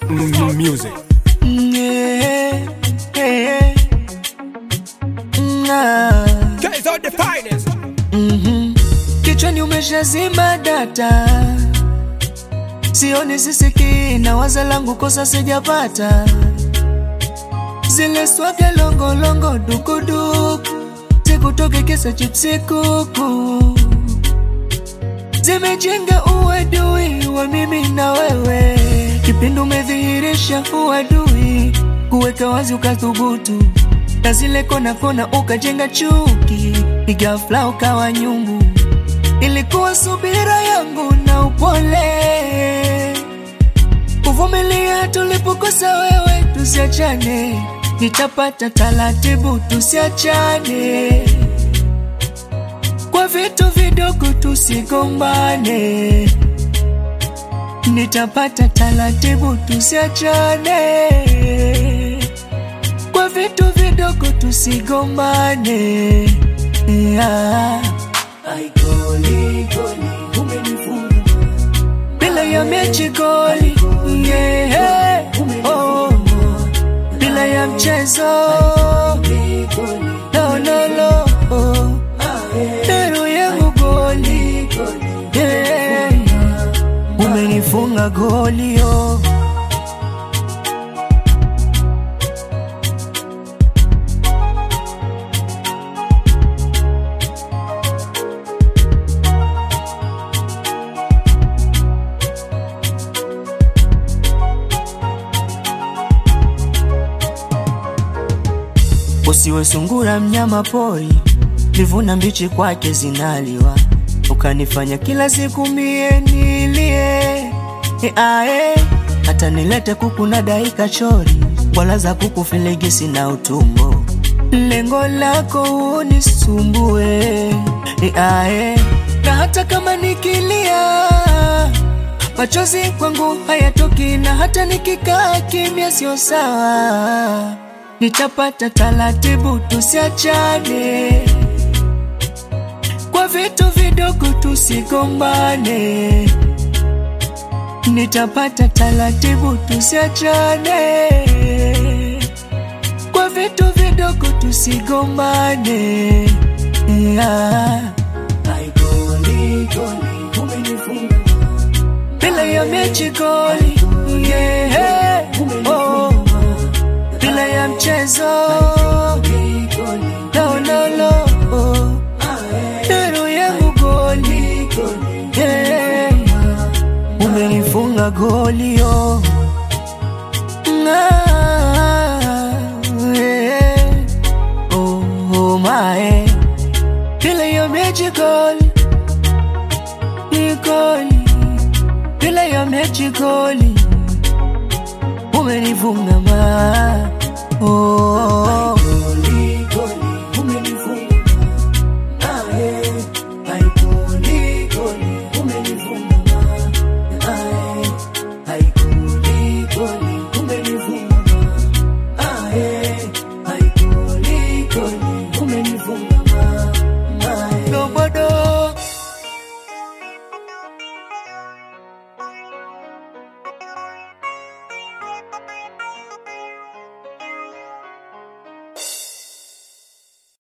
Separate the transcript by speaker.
Speaker 1: M- music.
Speaker 2: Yeah, yeah. Nah.
Speaker 1: Guys are the finest.
Speaker 2: Mhm. Kichwani umeshazima data, sioni sisikii na waza langu kosa sijapata, zile swaga longolongo dukuduku zikutoke kisa chipsi kuku zimejenga uadui wa mimi na wewe, kipindi umedhihirisha uadui, kuweka wazi ukathubutu, na zile kona kona ukajenga chuki, igafla ukawa nyungu. Ilikuwa subira yangu na upole, kuvumilia tulipokosa wewe, tusiachane, nitapata taratibu, tusiachane kwa vitu vidogo tusigombane, nitapata taratibu, tusiachane. Kwa vitu vidogo tusigombane, yeah. Ai, goli, goli, umenifunga. bila ya mechi goli, yeah. oh. bila ya mchezo no, no, no. Oh. Dero yangu goli yeah. Umenifunga goli oh. Usiwe sungura mnyama pori, livuna mbichi kwake zinaliwa, ukanifanya kila siku mie nilie e ae, hata nilete kuku na daika chori, wala za kuku filigisi na utumbo, lengo lako unisumbue e ae, na hata kama nikilia machozi kwangu hayatoki, na hata nikikaa kimya sio sawa nitapata taratibu, tusiachane kwa vitu vidogo, tusigombane. Nitapata taratibu, tusiachane kwa vitu vidogo, tusigombane. Yeah. Ai, goli, goli, umenifunga. bila ya mechi goli, yeah. oh bila ya mchezo no, no, no. Oh. Dero yangu goli yeah. Umenifunga goli oh. Ah, yeah. oh, oh, my. Bila ya mechi goli ni goli, bila ya mechi goli umenifunga ma oh, oh, oh.